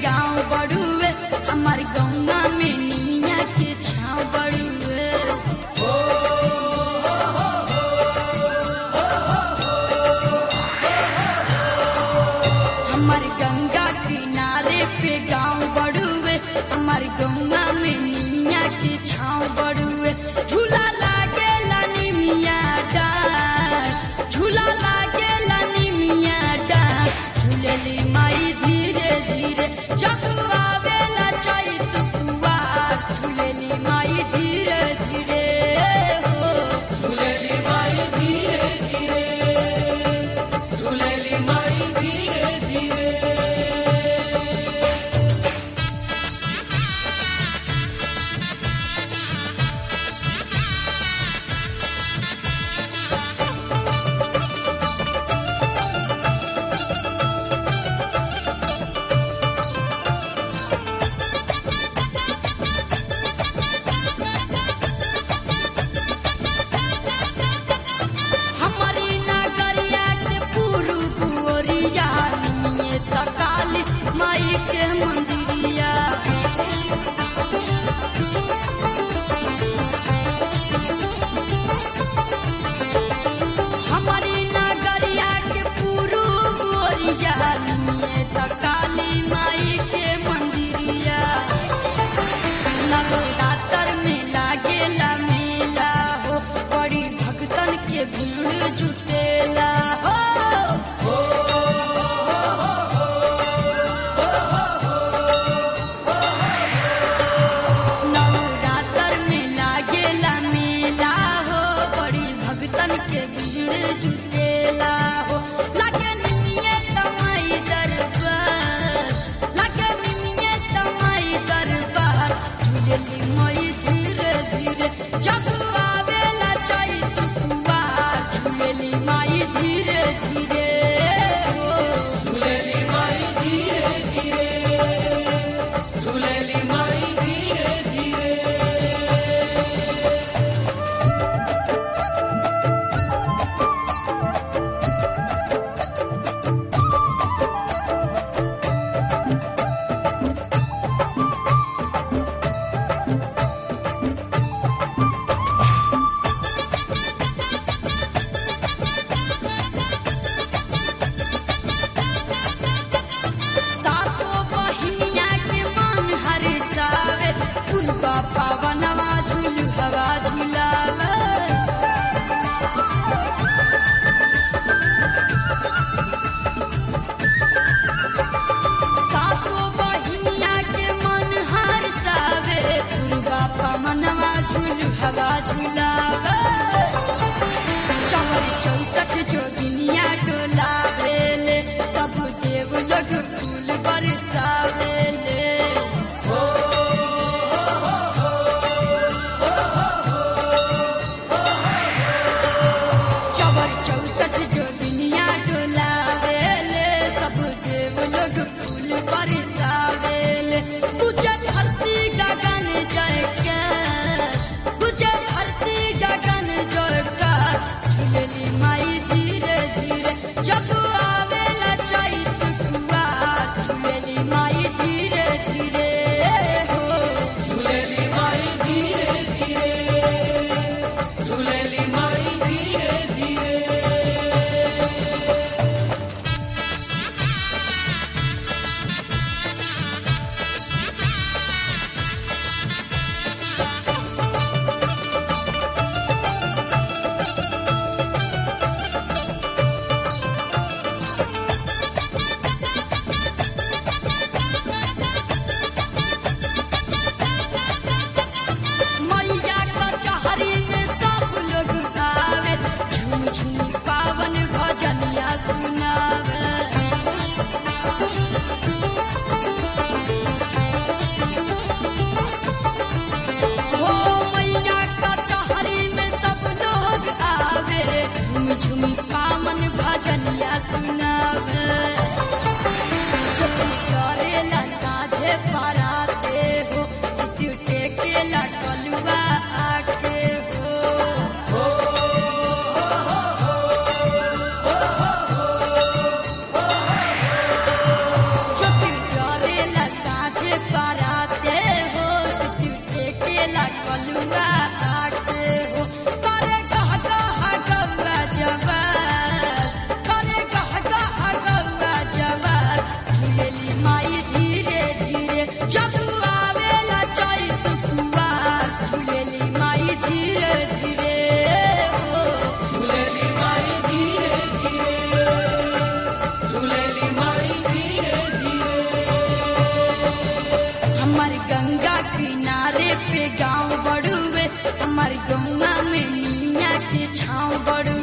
गांव बड़ुए हमार गौवा में निमिया के छाव बड़ुए हमार गंगा किनारे पे गांव बड़ुए हमार गौवा में निमिया के छाव बड़ुए झूला लागेला निमिया डार झूला लागेला निमिया डार झूलेली माई धीरे धीरे जब आवेला चैत कुवार झूलेली माई धीरे धीरे हो झूलेली माई धीरे धीरे झूलेली माई धीरे धीरे हमारी नगरिया के पूर्व ओरिया निये तकाली माई के मंदिरिया हमारी नगरिया के पूर्व ओरिया निये तकाली माई के मंदिरिया नवरात्र में लागेला मेला हो बड़ी भक्तन के भीड़ जुटेला हो नवरात्र में लागेला मेला हो बड़ी भक्तन के भीड़ जुटेला हो लागे निमिये तमाई दरबार लागे निमिये तमाई दरबार झूलेली मई धीरे धीरे जब आवेला चैत कुवार झूलेली माई धीरे धीरे हो झूलेली माई धीरे धीरे झूलेली माई धीरे धीरे सातो बहिनिया के मन हरिसावे उनका पावनवा झूल हवा झूलावे सातो बहिनिया के मन हरिसावे उनका पावनवा झूल हवा झूलावे चौर चौसठ जोगिनिया डोलावेले सब देव लोग फूल बरसावेले चौर चौसठ जोगिनिया डोलावेले सब देव लोग फूल बरसावेले पूजा धरती गगन जयकार पूजा धरती गगन जयकार झूलेली माई धीरे धीरे जब आवेला चैत कुवार झूलेली माई धीरे धीरे हो झूलेली माई धीरे धीरे झूलेली माई धीरे धीरे मैया कचहरी में सब लोग आवे झूम झूम पावन भजनिया सुनावे हो मैया कचहरी में सब लोग आवे झूम झूम पावन भजनिया सुनावे चोरी चरेला साझे पराते हो शिशु टेकेला कलुआ आके हो चोरी चरेला हमार गौवा में निमिया के छाँव बड़ुए